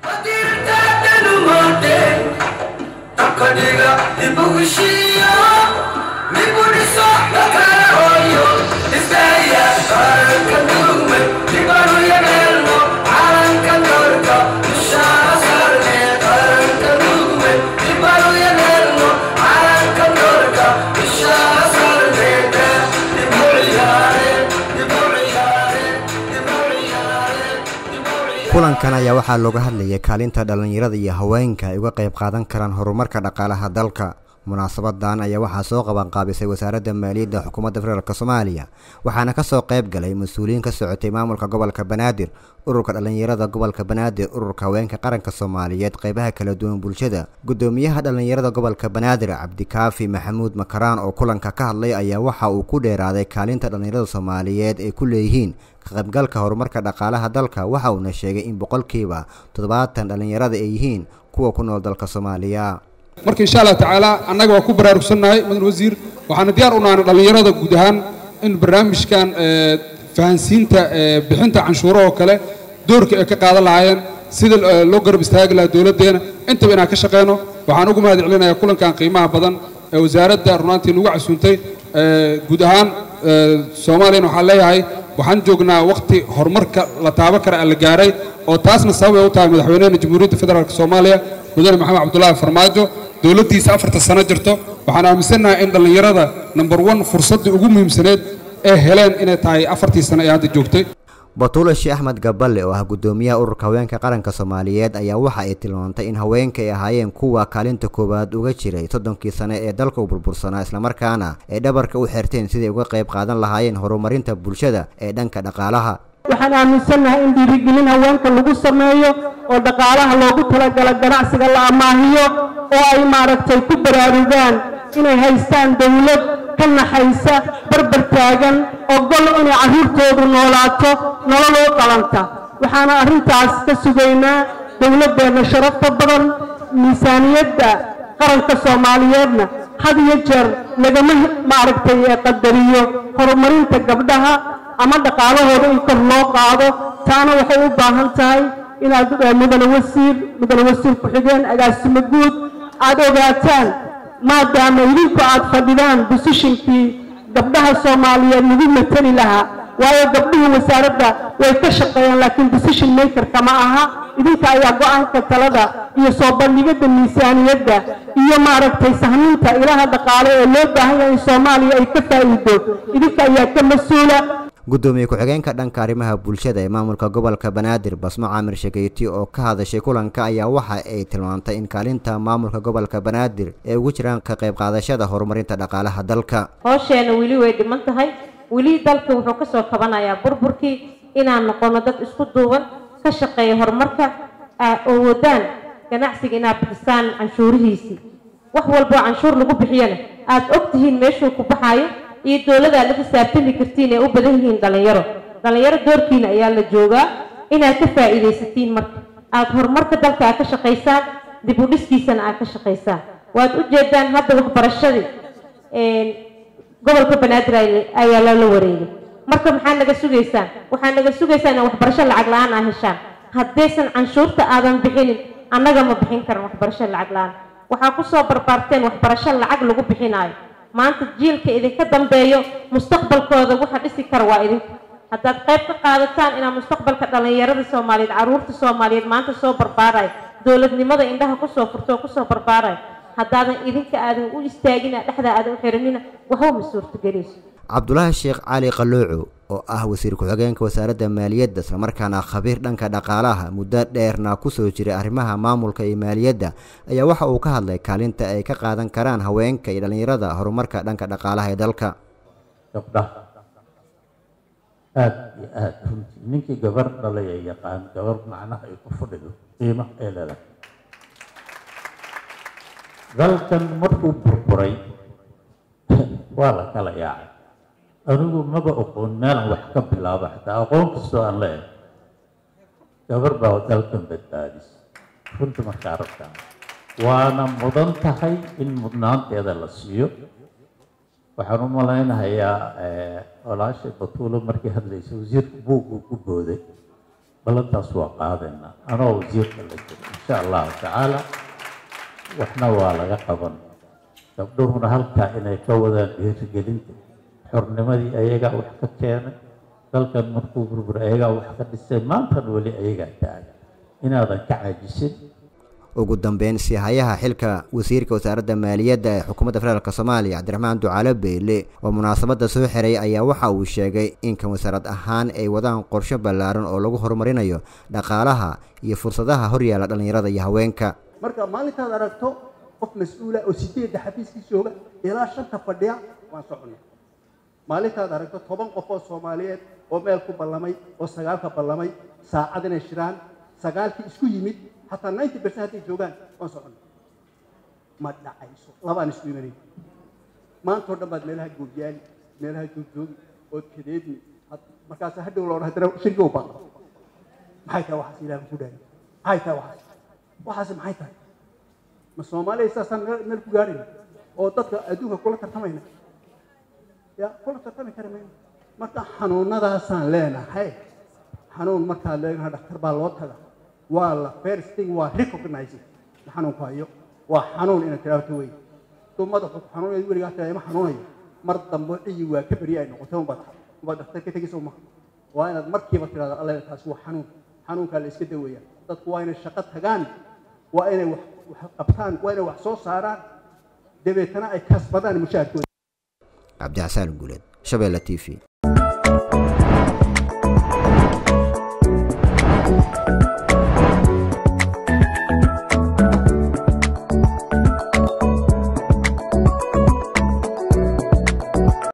kulankan ayaa waxaa looga hadlayay kaalinta dhallinyarada iyo haweenka ay uga qayb qaadan karaan horumarka dhaqaalaha dalka munaasabadan ayaa waxaa soo qabanqaabisay wasaaradda maaliyadda xukuumadda federaalk soomaaliya waxaana kasoo qayb galay mas-uuliyiin ka socotay maamulka gobolka banaadir ururka dhallinyarada gobolka banaadir ururka haweenka qaranka soomaaliyeed qeybaha kala duwan bulshada gudoomiyaha dhallinyarada gobolka banaadir cabdikaafi maxamuud makaraan oo kulanka ka hadlay ayaa waxa uu ku dheeraaday kaalinta dhallinyarada soomaaliyeed ay ku leeyihiin kaqaybgalka horumarka dhaqaalaha dalka waxa uuna sheegay in boqolkiiba toddobaatan dhallinyarada ay yihiin kuwa ku nool dalka soomaaliya marka insha allah tacaala annaga waa ku baraarugsannahay mudan wasiir waxaana diyaar u nahay dhallinyarada guud ahaan in barnaamijkan fahansiinta bixinta canshuuro oo kale doorka ay ka qaadan lahaayeen sida loo garab istaagi lahaa dowladdeena intaba inaan ka shaqeyno waxaan ugu mahad celinayaa kulankan qiimaha badan ee wasaaradda runaantii nagu casuuntay guud ahaan soomaaliyana waxaan leeyahay waxaan joognaa wakhti horumarka la taaban kara la gaaray oo taasna sabab ay u tahay madaxweynaha jamhuuriyadda federaalk soomaaliya mudane maxamed cabdulaahi farmaajo dowladdiisa afarta sano jirto waxaan aaminsannahay in dhallinyarada number one fursaddii ugu muhiimsaneed ee heleen inay tahay afartii sano ee hadda joogtay batuule sheekh axmed gaballe oo ah guddoomiyaha ururka haweenka qaranka soomaaliyeed ayaa waxa ay tilmaantay in haweenka ay ahaayeen kuwa kaalinta koowaad uga jiray soddonkii sane ee dalka u burbursanaa islamarkaana ay dhabarka u xirteen siday uga qayb qaadan lahaayeen horumarinta bulshada ee dhanka dhaqaalaha waxaan aaminsannahay in dhiirigelin haweenka lagu sameeyo oo dhaqaalaha loogu talagala ganacsiga la amaahiyo oo ay maaragtay ku baraarugaan inay haystaan dawlad ka naxaysa barbar taagan ogol inay carruurtoodu noolaato nololoo qalanta waxaana arrintaas ka sugaynaa dawladdeenna sharafta badan miisaaniyadda qaranka soomaaliyeedna had iyo jeer lagama maaragtay qadariyo horumarinta gabdhaha ama dhaqaalahooda in kor loo qaado taana waxay u baahan tahay inaad mudane wasiir mudane wasiir ku-xigeen agaasimo guud aad ogaataan maadaama idinku aad fadhidaan bosishinkii gabdhaha soomaaliyeed lagu matali lahaa waayo gabdhuhu wasaaradda way ka shaqeeyaan laakiin decision makerka ma aha idinka ayaa go-aanka talada iyo soo bandhigidda miisaaniyadda iyo maaragtay sahminta ilaha dhaqaale ee loo baahan yahay in soomaaliya ay ka faa'iido idinka ayaa ka mas-uula guddoomiye ku-xigeenka dhanka arrimaha bulshada ee maamulka gobolka banaadir basmo caamir shakeyti oo ka hadashay kulanka ayaa waxa ay tilmaantay in kaalinta maamulka gobolka banaadir ay ugu jiraan ka qayb qaadashada horumarinta dhaqaalaha dalka hoosheenna weli way dhiman tahay weli dalka wuxuu ka soo kabanayaa burburkii inaan noqono dad isku duuban ka shaqeeya horumarka oo wadaan ganacsiga inaad bixisaan canshuurihiisii wax walboo canshuur lagu bixiyana aad og tihiin meeshuu ku baxaayo iyo dowlada aad la xisaabtami kartiin ee u badan yihiin dhallinyaro dhallinyaro doorkiina ayaa la joogaa inaad ka faa'iidaysatiin marka aad horumarka dalka aad ka shaqaysaan dib u dhiskiisana aad ka shaqaysaan waad u jeedaan hadda waxbarashadii gobolka banaadir ayaa lala wareegay marka maxaa naga sugaysaan waxaa naga sugaysaan in waxbarasho lacag la-aan aa heshaan haddaysan canshuurta aadan bixinin annaga ma bixin karan waxbarasho lacag la-aan waxaa kusoo barbaarteen waxbarasho lacag lagu bixinaayo maanta jiilka idinka dambeeyo mustaqbalkooda waxa dhisi kara waa idinka haddaad qayb ka qaadataan inaad mustaqbalka dhallinyarada soomaaliyeed carruurta soomaaliyeed maanta soo barbaarayo dowladnimada indhaha kusoo furto oo kusoo barbaarayo haddaadan idinka aadan u istaagina dhexda aadan u xiranina waxba ma suurtagelayso cabdulaahi sheekh cali qalooco oo ah wasiir ku-xigeenka wasaaradda maaliyadda islamarkaana khabiir dhanka dhaqaalaha muddo dheerna kusoo jiray arrimaha maamulka iyo maaliyadda ayaa waxa uu ka hadlay kaalinta ay ka qaadan karaan haweenka iyo dhallinyarada horumarka dhanka dhaqaalaha ee dalka gabdhaha aada iyo aada runtii ninkii gabar dhalay ee yaqaan gabar macnaha ay ku fadhido qiimaha ay leedahay dalkan markuu burburay waa la kala yaacay anigu maba aqoon meelan wax ka bilaaba xataa aqoon kastoo aan leeyahay gabar baa dalkan badbaadis runta markaa rabtaa waana mudan tahay in mudnaanteeda la siiyo waxaan u malaynahayaa walaashay batuulo markii hadlaysa wasiirka buugguu ku booday ballantaas waa qaadayna anoo wasiirka la jiro insha allahu tacaala waxna waa laga qaban gabdhuhuna halkaa inay ka wadaan dhiirigelinta xornimadii ayagaa wax ka keenay dalkan markuu burbur ayagaa wax ka dhisay maantan weli ayagaa taagan inaadan ka caajisin ugu dambeyn sihayaha xilka wasiirka wasaaradda maaliyadda ee xukuumadda federaalk soomaaliya cabdiraxmaan ducaale beyle oo munaasabadda soo xiray ayaa waxa uu sheegay in kan wasaarad ahaan ay wadaan qorshe ballaaran oo lagu horumarinayo dhaqaalaha iyo fursadaha horyaala dhallinyarada iyo haweenka marka maalintaad aragto qof mas-uula oo sideedda xafiiskii jooga ilaa shanta fadhiya waan soconnay maalintaad aragto toban qof oo soomaaliyeed oo meel ku ballamay oo sagaalka ballamay saacad inay shiraan sagaalkii isku yimid xataa ninety percent hadday joogaan waan soconnay ma dhacayso labaan isku imanay maantao dhan baad meelaha goobyaali meelaha joogjoogi ood kadeedni markaas hadhow loo dhahay shirki u baqa maxay tahay waxaas ilaah ku dhaari maxay tahay waxaas waxaasi maxay tahay ma soomaaliya saasaan meel ku gaadhayna oo dadka adduunka kula tartamayna ya kula tartami kari mayno marka xanuunadaasaan leenahay xanuun markaad leedahay dhakhtar baa loo taga waa la first thing waa recognizing xanuunku hayo waa xanuun inaad tiraahdo wey duu madaxu ku xanuunayo weligaa tiraa ima xanuunayo mar dambe dhiyi waa ka beri ay noqotay unbaad unbaad dhakhtar ka tegaysa uma waa inaad markiiba tirahdo alle taasi waa xanuun xanuunkaa la iska daweeyaa dadku waa inay shaqo tagaan waa inay wax qabtaan waa inay wax soo saaraan dabeetana ay kasbadaan mushaharkooda cabdixasaan guuleed shabeelle t v